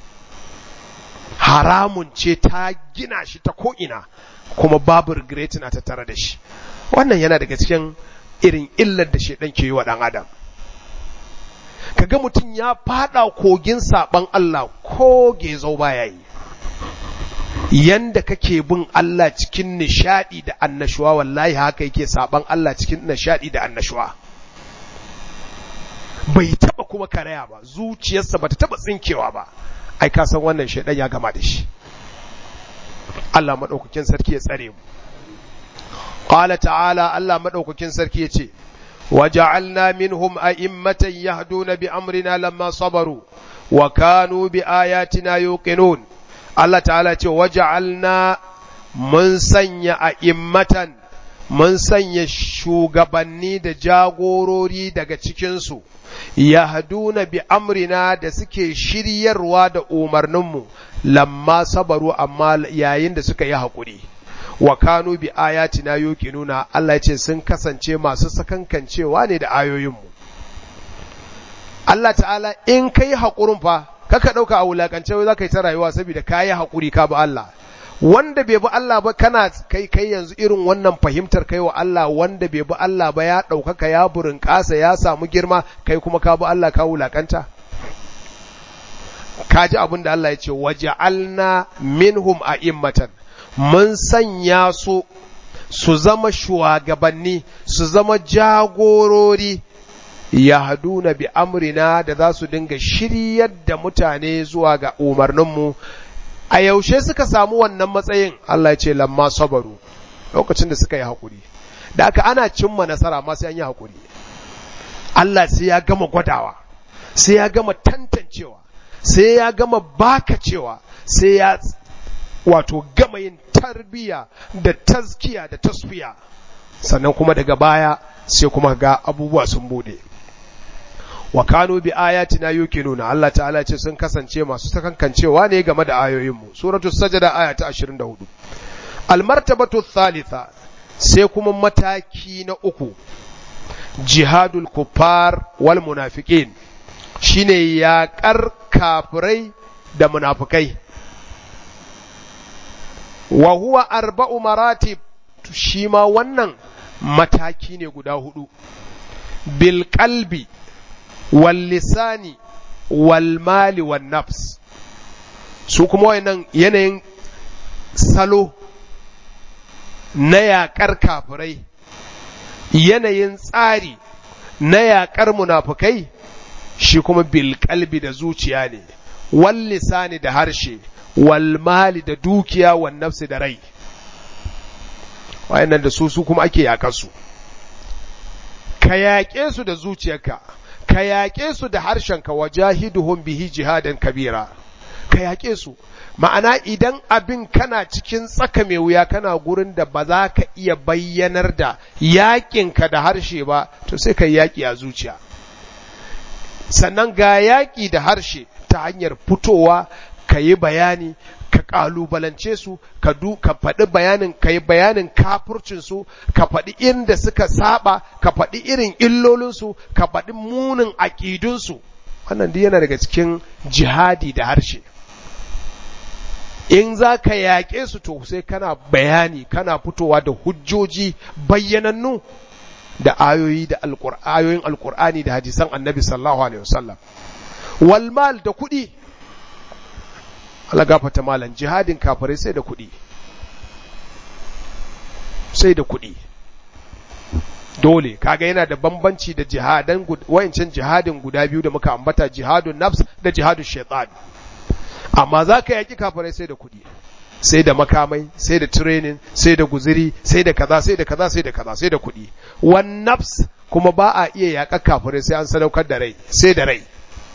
haramun ce ta gina shi ta ko'ina kuma babu regret na tattare da shi wannan yana daga cikin irin illar da shedan ke yi wa dan adam kaga mutum ya fada kogin saban Allah ko gezo baya yi yanda kake bin Allah cikin nishadi da annashuwa wallahi haka yake saban Allah cikin nishadi da annashuwa bai taba kuma karaya ba zuciyarsa bata taba tsinkewa ba ai ka san wannan shaidan ya gama da shi Allah madaukakin sarki ya tsare mu qala ta'ala Allah madaukakin sarki ya ce وجعلنا منهم أئمة يهدون بأمرنا لما صبروا وكانوا بآياتنا يوقنون الله تعالى وجعلنا من سنة أئمة من سنة شوغبني دا جاغوروري دا cikinsu yahduna bi amrina da suke shiryarwa da umarninmu lamma sabaru amma yayin da suka yi haƙuri wa kanu bi ayatina yuqinuna Allah ya ce sun kasance masu sakankancewa ne da ayoyinmu Allah ta'ala in kai haƙurin fa kaka ɗauka a wulakance wai za ka yi ta rayuwa saboda ka yi haƙuri ka bi Allah wanda bai bi Allah ba kana kai kai yanzu irin wannan fahimtar kai wa Allah wanda bai bi Allah ba ya ɗaukaka ya burin ƙasa ya samu girma kai kuma ka bi Allah ka wulakanta ka ji abin da Allah ya ce waja'alna minhum a'immatan mun sanya su su zama shugabanni su zama jagorori yahduna bi amrina da za su dinga shiryar da mutane zuwa ga umarninmu a yaushe suka samu wannan matsayin Allah ya ce lamma sabaru lokacin da suka yi haƙuri da aka ana cimma nasara ma sai an yi haƙuri Allah sai ya gama gwadawa sai ya gama tantancewa sai ya gama bakacewa sai ya wato gama yin tarbiya da tazkiya da tasfiya sannan kuma daga baya sai kuma ga abubuwa sun bude wa kanu bi ayatina yuqinuna Allah ta'ala ce sun kasance masu sakankancewa ne game da ayoyinmu suratul sajda aya ta 24 al martabatu thalitha sai kuma mataki na uku jihadul kuffar wal munafiqin shine yaƙar kafirai da munafikai wa huwa arba'u maratib shi ma wannan mataki ne guda hudu bil qalbi wal lisani wal mali wan nafs su kuma wayannan yanayin salo na yaƙar kafirai yanayin tsari na yaƙar munafukai shi kuma bil qalbi da zuciya ne wal lisani da harshe wal mali da dukiya wan nafsi da rai wayannan da su su kuma ake yaƙar su ka yaƙe su da zuciyarka ka yaƙe su da harshenka wajahiduhum bihi jihadan kabira ka yaƙe su ma'ana idan abin kana cikin tsaka mai wuya kana gurin da ba za ka iya bayyanar da yaƙinka da harshe ba to sai ka yaƙi a zuciya sannan ga yaƙi da harshe ta hanyar fitowa ka yi bayani ka ƙalubalance su ka du ka faɗi bayanin ka yi bayanin kafurcin su ka faɗi inda suka saba ka faɗi irin illolinsu ka faɗi munin aƙidunsu wannan duk yana daga cikin jihadi da harshe in za ka yaƙe su to sai kana bayani kana fitowa da hujjoji bayyanannu da ayoyi da ayoyin alƙur'ani da hadisan annabi sallallahu alaihi wasallam wal mal da kuɗi Allah gafata malam jihadin kafirai sai da kuɗi sai da kuɗi dole kaga yana da bambanci da jihadan wayancan jihadin guda biyu da muka ambata jihadun nafs da jihadun shaitan amma za ka yaki kafirai sai da kuɗi sai da makamai sai da training sai da guziri sai da kaza sai da kaza sai da kaza sai da kuɗi wan nafs kuma ba a iya yaƙa kafirai sai an sadaukar da rai sai da rai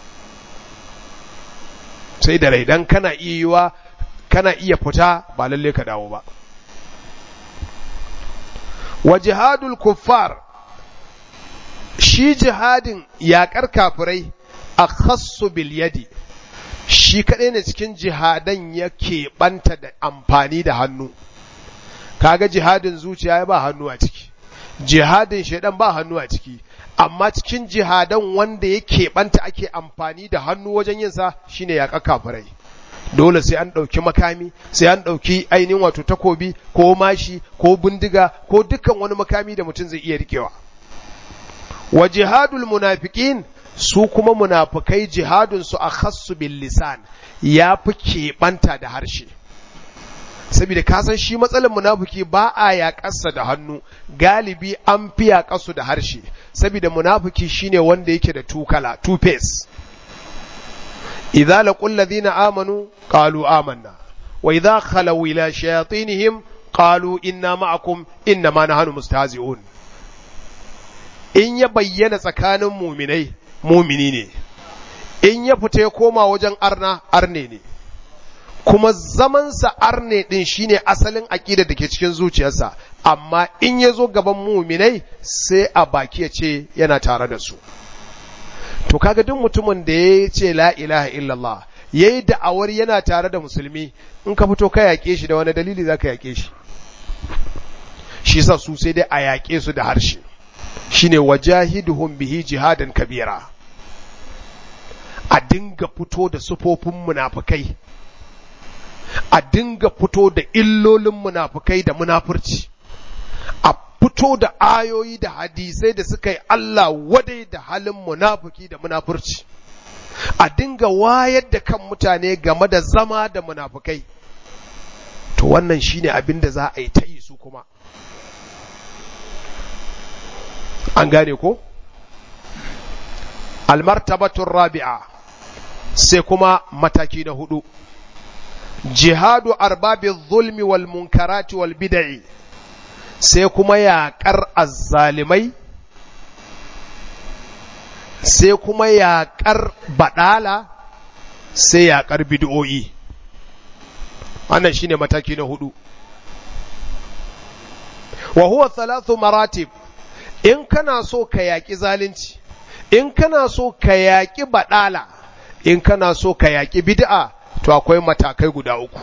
sai da rai dan kana iya yiwa kana iya fita ba lalle ka dawo ba wa jihadul kuffar shi jihadin yaƙar kafirai a khassu bil yadi shi kaɗai ne cikin jihadan yake ɓanta da amfani da hannu kaga jihadin zuciya ba hannu a ciki jihadin shaidan ba hannu a ciki amma cikin jihadan wanda yake ɓanta ake amfani da hannu wajen yinsa shine yaƙa kafirai dole sai an ɗauki makami sai an ɗauki ainihin wato takobi ko mashi ko bindiga ko dukkan wani makami da mutum zai iya rikewa wa jihadul munafiqin su kuma munafikai jihadun su akhassu bil lisan ya fi keɓanta da harshe saboda ka san shi matsalar munafiki ba a yaƙarsa da hannu galibi an fi yaƙarsu da harshe saboda munafiki shine wanda yake da tukala two face idza laqul ladina amanu qalu amanna wa idza khalaw ila shayatinihim qalu inna ma'akum inna ma nahnu mustahzi'un in ya bayyana tsakanin muminai mumini ne in ya fita ya koma wajen arna arne ne kuma zamansa arne din shine asalin aƙida da ke cikin zuciyarsa amma in ya zo gaban muminai sai a baki ya ce yana tare da su to kaga duk mutumin da ya ce la ilaha illallah ya yi da'awar yana tare da musulmi in ka fito ka yaƙe shi da wani dalili za ka yaƙe shi shi sa su sai dai a yaƙe su da harshe shine wajahiduhum bihi jihadan kabira a dinga fito da sufofin munafukai a dinga fito da illolin munafukai da munafurci a fito da ayoyi da hadisai da suka yi Allah wadai da halin munafuki da munafurci a dinga wayar da kan mutane game da zama da munafukai to wannan shine abin da za a yi ta yi su kuma an gane ko almartabatun rabi'a sai kuma mataki na hudu jihadu arbabi zulmi wal munkarati wal bid'i sai kuma yaƙar azzalimai sai kuma yaƙar baɗala sai yaƙar bid'o'i wannan shine mataki na hudu wa huwa thalathu maratib in kana so ka yaƙi zalunci in kana so ka yaƙi baɗala in kana so ka yaƙi bid'a to akwai matakai guda uku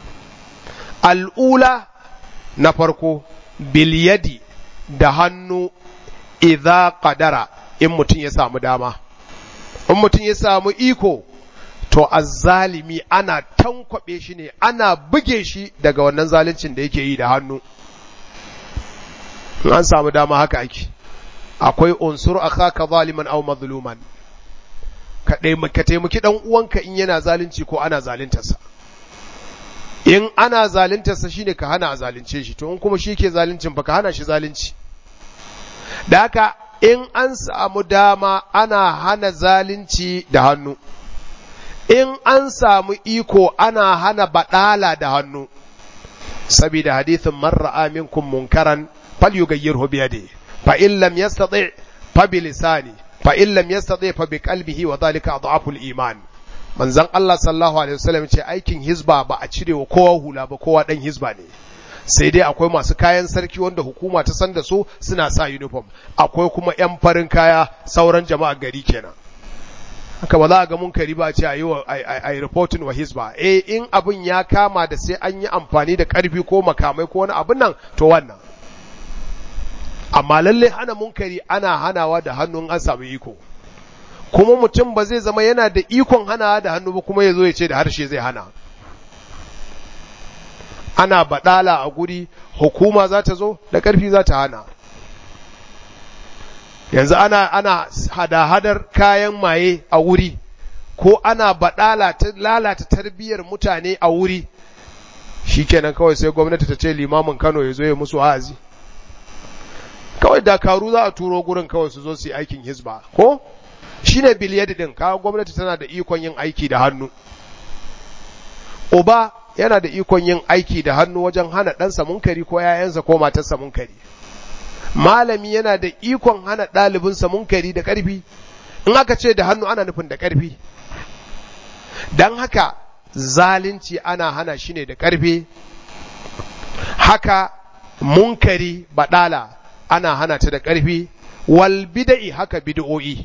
al'ula na farko bilyadi da hannu idza qadara in mutum ya samu dama in mutum ya samu iko to azzalimi ana tankwabe shi ne ana buge shi daga wannan zaluncin da yake yi da hannu in an samu dama haka ake akwai unsur akhaka zaliman aw mazluman ka ka taimaki dan uwanka in yana zalunci ko ana zaluntarsa in ana zaluntarsa shine ka hana a zalunce shi to in kuma shi ke zaluncin fa ka hana shi zalunci da haka in an samu dama ana hana zalunci da hannu in an samu iko ana hana badala da hannu saboda hadithin man ra'a minkum munkaran falyughayyirhu bi yadihi fa in lam yastati fa bi lisani fa in lam yastati fa bi qalbihi wa dhalika adhaful iman manzon Allah sallallahu alaihi wasallam ce aikin hizba ba a cire wa kowa hula ba kowa dan hizba ne sai dai akwai masu kayan sarki wanda hukuma ta san da su suna sa uniform akwai kuma yan farin kaya sauran jama'a gari kenan haka ba za a ga munkari ba ce a yi wa a reporting wa hizba eh in abin ya kama da sai an yi amfani da karfi ko makamai ko wani abin nan to wannan amma lalle hana munkari ana hanawa da hannun an samu iko kuma mutum ba zai zama yana da ikon hanawa da hannu ba kuma ya zo ya ce da harshe zai hana ana baɗala a guri hukuma za ta zo da ƙarfi za ta hana yanzu ana ana hada-hadar kayan maye a wuri ko ana baɗala ta lalata tarbiyyar mutane a wuri shikenan kawai sai gwamnati ta ce limamin Kano ya zo ya musu wa'azi kawai dakaru za a turo gurin kawai su zo su yi aikin hizba ko shine biliyadi din kawo gwamnati tana da ikon yin aiki da hannu uba yana da ikon yin aiki da hannu wajen hana ɗansa munkari ko ‘ya'yansa ko matarsa munkari malami yana da ikon hana ɗalibinsa munkari da ƙarfi in aka ce da hannu ana nufin da ƙarfi don haka zalunci ana hana shi ne da ƙarfi haka munkari baɗala ana hana ta da ƙarfi wal bida'i haka bid'o'i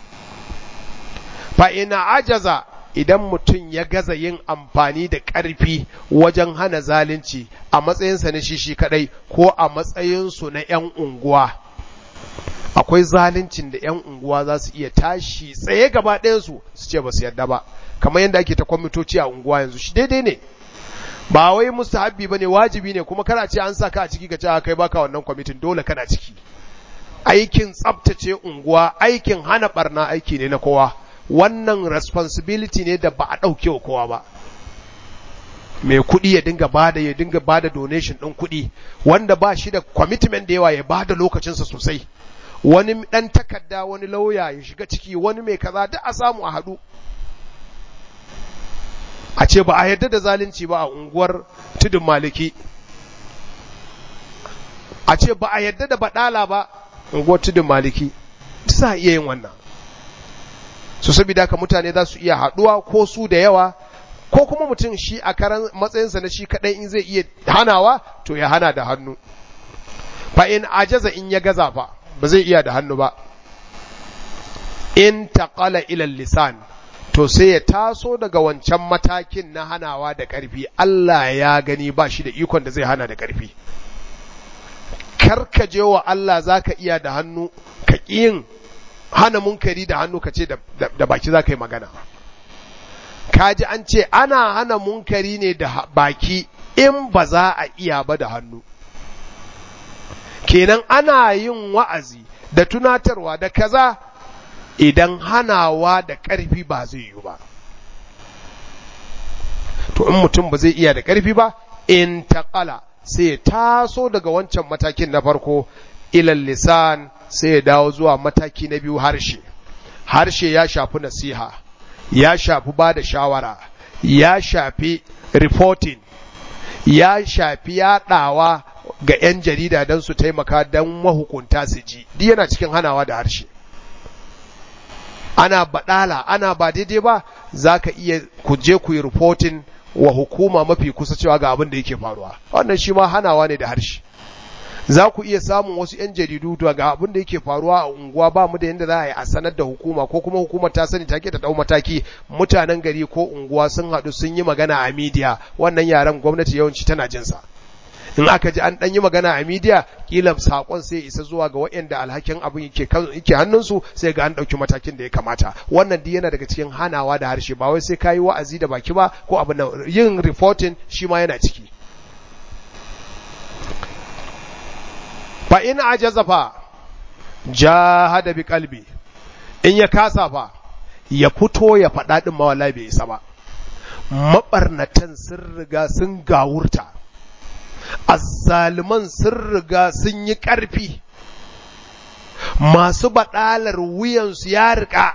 fa ina ajaza idan mutum ya gaza yin amfani da ƙarfi wajen hana zalunci a matsayinsa na shi shi kadai ko a matsayinsu na 'yan unguwa akwai zaluncin da 'yan unguwa za su iya tashi tsaye gaba ɗayansu su ce ba su yarda ba kamar yadda ake ta kwamitoci a unguwa yanzu shi daidai ne ba wai mustahabbi bane wajibi ne kuma kana ce an sa ka a ciki ka ce kai baka wannan kwamitin dole kana ciki aikin tsaftace unguwa aikin hana barna aiki ne na kowa wannan responsibility ne da ba a ɗauke wa kowa ba mai kuɗi ya dinga bada ya dinga bada donation ɗin kuɗi wanda ba shi da commitment da yawa ya bada lokacinsa sosai wani ɗan takarda wani lauya ya shiga ciki wani mai kaza duk a samu a haɗu a ce ba a yarda da zalunci ba a unguwar tudun maliki a ce ba a yarda da baɗala ba unguwar tudun maliki sa iya yin wannan su saboda haka mutane za su iya haɗuwa ko su da yawa ko kuma mutum shi a karan matsayinsa na shi kaɗai in zai iya hanawa to ya hana da hannu fa in ajaza in ya gaza fa ba zai iya da hannu ba in taqala ila lisan to sai ya taso daga wancan matakin na hanawa da ƙarfi Allah ya gani ba shi da ikon da zai hana da ƙarfi karkaje wa Allah zaka iya da hannu ka yin hana munkari da hannu ka ce da baki za ka yi magana kaji an ce ana hana munkari ne da baki in ba za a iya ba da hannu kenan ana yin wa'azi da tunatarwa da kaza idan hanawa da ƙarfi ba zai yi ba to in mutum ba zai iya da ƙarfi ba in taƙala sai ya taso daga wancan matakin na farko ilal lisan sai ya dawo zuwa mataki na biyu harshe harshe ya shafi nasiha ya shafi ba da shawara ya shafi reporting ya shafi yaɗawa ga 'yan jarida don su taimaka don mahukunta su ji duk yana cikin hanawa da harshe ana baɗala ana ba daidai ba za ka iya ku je ku yi reporting wa hukuma mafi kusa cewa ga abin da yake faruwa wannan shi ma hanawa ne da harshe za ku iya samun wasu 'yan jaridu ga abin da yake faruwa a unguwa ba mu da yadda za a yi a sanar da hukuma ko kuma hukumar ta sani take ta dau mataki mutanen gari ko unguwa sun haɗu sun yi magana a midiya wannan yaren gwamnati yawanci tana jinsa in aka ji an ɗan yi magana a midiya kila saƙon sai isa zuwa ga waɗanda alhakin abin yake hannunsu sai ga an ɗauki matakin da ya kamata wannan duk yana daga cikin hanawa da harshe ba wai sai ka yi wa'azi da baki ba ko abin nan yin reporting shi ma yana ciki fa in ajaza fa jahada bi qalbi in ya kasa fa ya fito ya faɗa din ma wallahi bai isa ba mabarnatan sun riga sun gawurta azzaliman sun riga sun yi ƙarfi masu baɗalar wuyansu ya riƙa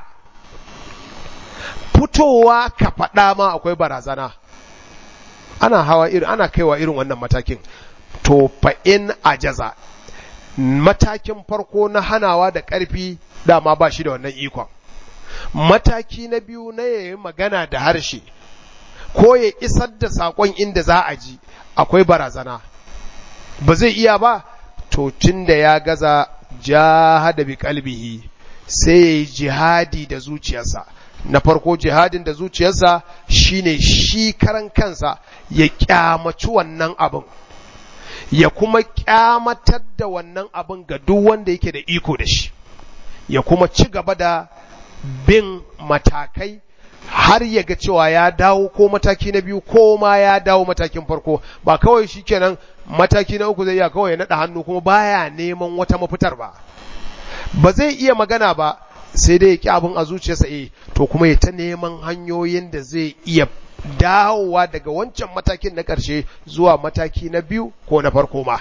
fitowa ka faɗa ma akwai barazana ana hawa irin ana kaiwa irin wannan matakin to fa in ajaza matakin farko na hanawa da ƙarfi dama ba shi da wannan ikon mataki na biyu na yayi magana da harshe ko ya isar da saƙon inda za a ji akwai barazana ba zai iya ba to tun da ya gaza jahada bi kalbihi sai ya yi jihadi da zuciyarsa na farko jihadin da zuciyarsa shine shi karan kansa ya kyamaci wannan abin ya kuma kyamatar da wannan abin ga duk wanda yake da iko da shi ya kuma ci gaba da bin matakai har ya ga cewa ya dawo ko mataki na biyu ko ma ya dawo matakin farko ba kawai shi kenan mataki na uku zai iya kawai ya naɗa hannu kuma baya neman wata mafitar ba ba zai iya magana ba sai dai ya ƙi abin a zuciyarsa eh to kuma ya ta neman hanyoyin da zai iya dawowa daga wancan matakin na ƙarshe zuwa mataki na biyu ko na farko ma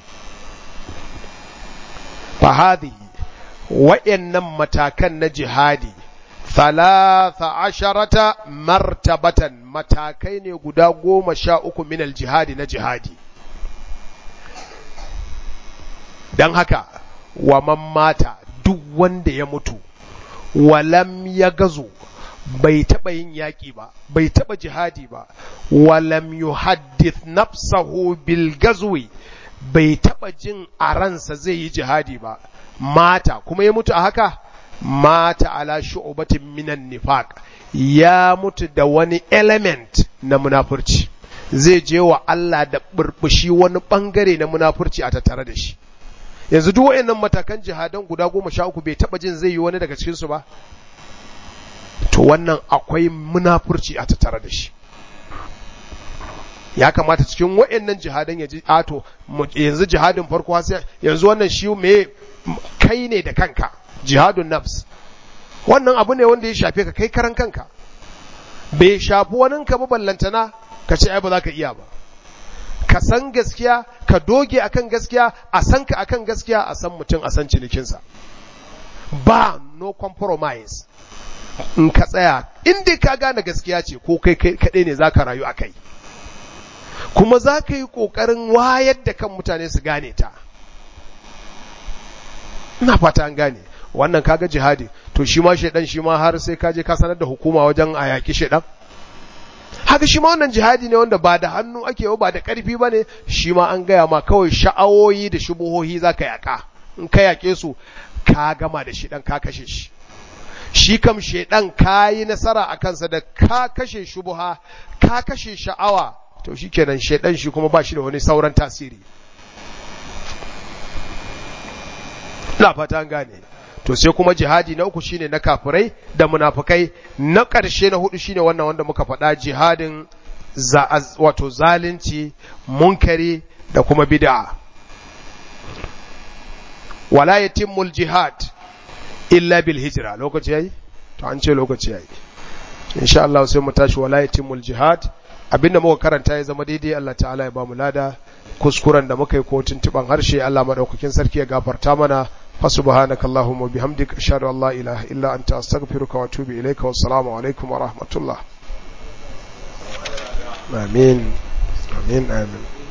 fahadi wa'yannan matakan na jihadi thalatha asharata martabatan matakai ne guda goma sha uku minal jihadi na jihadi don haka wa man mata duk wanda ya mutu walam ya gazo bai taɓa yin yaƙi ba bai taɓa jihadi ba walam yuhaddith nafsahu bil gazwi bai taɓa jin a ransa zai yi jihadi ba mata kuma ya mutu a haka mata ala shu'batin minan nifaq ya mutu da wani element na munafurci zai je wa Allah da burbushi wani bangare na munafurci a tattare da shi yanzu duk wayannan matakan jihadan guda goma sha uku bai taba jin zai yi wani daga cikin su ba to wannan akwai munafurci a tattare da shi ya kamata cikin wayannan jihadan ya ji ato yanzu jihadin farko yanzu wannan shi me kai ne da kanka jihadun nafs wannan abu ne wanda ya shafe ka kai karan kanka bai shafi wanin ka ba ballantana ka ce ai ba za ka iya ba ka san gaskiya ka doge akan gaskiya a san ka akan gaskiya a san mutum a san cinikinsa ba no compromise in ka tsaya inda ka gane gaskiya ce ko kai kaɗai ne za ka rayu a kai kuma za ka yi ƙoƙarin wayar da kan mutane su gane ta ina fata an gane wannan kaga jihadi to shi ma shaidan shi ma har sai ka je ka sanar da hukuma wajen a yaƙi shaidan haka shi ma wannan jihadi ne wanda ba da hannu ake ba da ƙarfi ba ne shi ma an gaya ma kawai sha'awoyi da shubuhohi za ka yaƙa in ka yaƙe su ka gama da shi ɗan ka kashe shi shi kam shaidan ka yi nasara a kansa da ka kashe shubuha ka kashe sha'awa to shi kenan shaidan shi kuma ba shi da wani sauran tasiri na fata an gane to sai kuma jihadi na uku shine na kafirai da munafukai na ƙarshe na hudu shine wannan wanda muka faɗa jihadin wato zalunci munkari da kuma bid'a wala yatimmul jihad illa bil hijra lokaci yayi to an ce lokaci yayi insha Allah sai mu tashi wala yatimul jihad abinda muka karanta ya zama daidai Allah ta'ala ya bamu lada kuskuren da muka yi ko tuntuban harshe Allah madaukakin sarki ya gafarta mana fa subhanakallahumma bihamdika ashhadu an la ilaha illa anta astaghfiruka wa atubu ilayka wassalamu alaikum wa rahmatullah amin amin amin